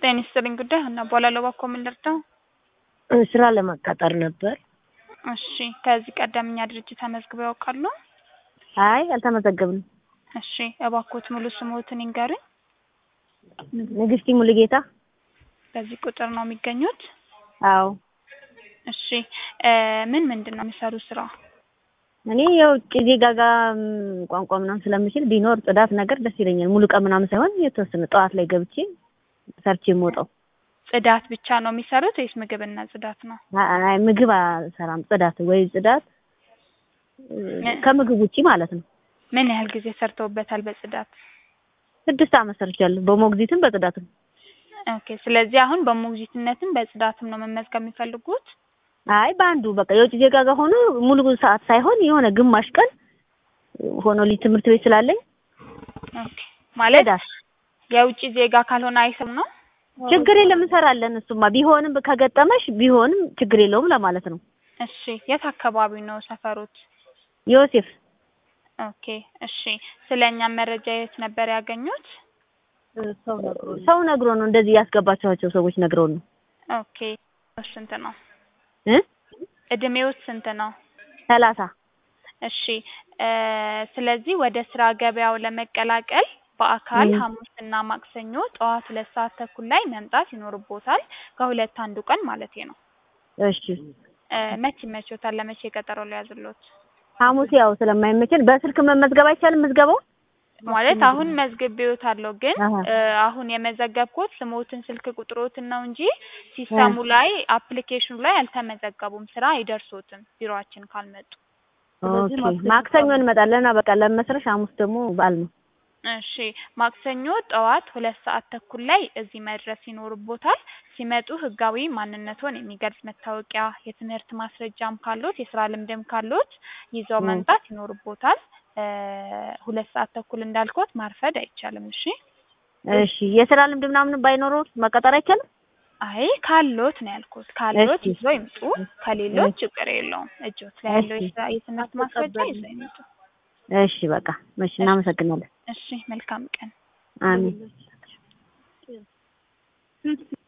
ጤና ይስጥልኝ ጉዳይ ሀና እባላለሁ። እባክዎ ምን ልርዳው? ስራ ለመቀጠር ነበር። እሺ ከዚህ ቀደም እኛ ድርጅት ተመዝግበው ያውቃሉ? አይ አልተመዘገብንም። እሺ እባክዎት ሙሉ ስምዎትን ይንገሩኝ? ንግስቲ ሙሉጌታ። በዚህ ቁጥር ነው የሚገኙት? አዎ እሺ እ ምን ምንድን ነው የሚሰሩት ስራ? እኔ የውጭ ዜጋ ጋር ም፣ ቋንቋ ምናምን ስለምችል ቢኖር ጽዳት ነገር ደስ ይለኛል። ሙሉ ቀን ምናምን ሳይሆን የተወሰነ ጠዋት ላይ ገብቼ ሰርቼ የምወጣው። ጽዳት ብቻ ነው የሚሰሩት ወይስ ምግብና ጽዳት ነው? አይ ምግብ አልሰራም። ጽዳት ወይ ጽዳት እ፣ ከምግብ ውጪ ማለት ነው። ምን ያህል ጊዜ ሰርተውበታል በጽዳት? ስድስት ዓመት ሰርቻለሁ። በሞግዚትም በጽዳትም። ኦኬ ስለዚህ አሁን በሞግዚትነትም በጽዳትም ነው መመዝገብ የሚፈልጉት? አይ በአንዱ በቃ የውጭ ዜጋ ጋር ሆኖ ሙሉ ሰዓት ሳይሆን የሆነ ግማሽ ቀን ሆኖ ልጅ ትምህርት ቤት ስላለኝ ኦኬ ማለት ጽዳት የውጭ ዜጋ ካልሆነ አይሰም ነው? ችግር የለም እንሰራለን። እሱማ ቢሆንም ከገጠመሽ ቢሆንም ችግር የለውም ለማለት ነው። እሺ የት አካባቢ ነው ሰፈሮት? ዮሴፍ ኦኬ እሺ ስለ እኛም መረጃ የት ነበር ያገኙት? ሰው ነግሮ ነው እንደዚህ ያስገባቸዋቸው ሰዎች ነግረው ነው ኦኬ ስንት ነው? እ እድሜዎት ስንት ነው? ሰላሳ እሺ እ ስለዚህ ወደ ስራ ገበያው ለመቀላቀል በአካል ም። ሐሙስና ማክሰኞ ጠዋት ሁለት ሰዓት ተኩል ላይ መምጣት ይኖርቦታል። ከሁለት አንዱ ቀን ማለቴ ነው። እሺ እ መቼ ይመቾታል? ለመቼ ቀጠሮ ሊያዝሎት? ሐሙስ ያው ስለማይመቸን በስልክ መመዝገብ አይቻልም ምዝገባው ማለት አሁን መዝግቤዎታለሁ ግን አሀ። እ አሁን የመዘገብኩት ስሞትን ስልክ ቁጥሮትን ነው እንጂ ሲስተሙ ላይ አፕሊኬሽኑ ላይ አልተመዘገቡም። ስራ አይደርሶትም ቢሮአችን ካልመጡ። ኦኬ ማክሰኞ እንመጣለን። በቃ ለመስረሽ ሐሙስ ደግሞ በዓል ነው። እሺ ማክሰኞ ጠዋት ሁለት ሰዓት ተኩል ላይ እዚህ መድረስ ይኖርቦታል። ሲመጡ ህጋዊ ማንነቶን የሚገልጽ መታወቂያ፣ የትምህርት ማስረጃም ካሎት የስራ ልምድም ካሎት ይዘው ም። መምጣት ይኖርቦታል። እ ሁለት ሰዓት ተኩል እንዳልኩት ማርፈድ አይቻልም። እሺ እሺ የስራ ልምድ ምናምን ባይኖረው መቀጠር አይቻልም? አይ ካሎት ነው ያልኩት። ካሎት እሺ። ይዘው ይምጡ። ከሌሎት እሺ። ችግር የለውም። እጆት ላይ ያለው እሺ። የስራ የትምህርት ማስረጃ ይዘው ይምጡ። እሺ በቃ እሺ፣ እናመሰግናለን። እሺ መልካም ቀን። አሜን